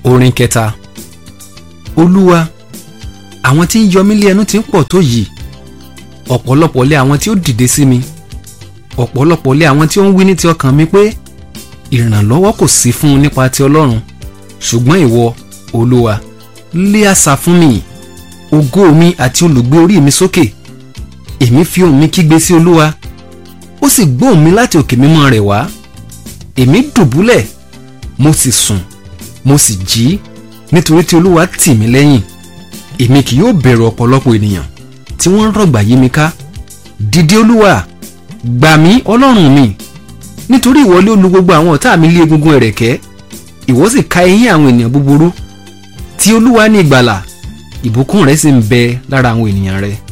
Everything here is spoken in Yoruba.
orin kẹta olúwa àwọn tí ń yọ mí lé ẹnu ti ń pọ̀ tó yìí ọ̀pọ̀lọpọ̀ lé àwọn tí ó dìde sí mi ọ̀pọ̀lọpọ̀ lé àwọn tí ó ń wí ní ti ọkàn mi pé ìrànlọ́wọ́ kò sí fún un nípa ti ọlọ́run ṣùgbọ́n ìwọ olúwa lé àṣà fún mi ògo mi àti olùgbé orí mi sókè èmi fi ohùn mi kígbe sí olúwa ó sì gbóhùn mi láti òkè mímọ́ rẹ̀ wá èmi dùbúlẹ̀ mo sì sùn mo sì jí nítorí tí olúwa tì mí lẹ́yìn èmi kì yóò bẹ̀rù ọ̀pọ̀lọpọ̀ ènìyàn tí wọ́n ń rọ̀gbà yí mi ká dìde olúwa gbà mí ọlọ́run mi nítorí ìwọ lé olú gbogbo àwọn ọ̀tá mi lé egungun ẹ̀rẹ̀kẹ́ ìwọ sì ka eyín àwọn ènìyàn búburú tí olúwa ní ìgbàlà ìbùkún rẹ̀ sì ń bẹ lára àwọn ènìyàn rẹ̀